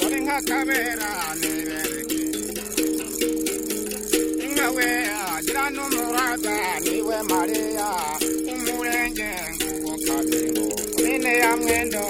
kabera nibereke inkawe agira n'umuraga niwe mariya umurenge ngugo kabingo mwene ya mwendo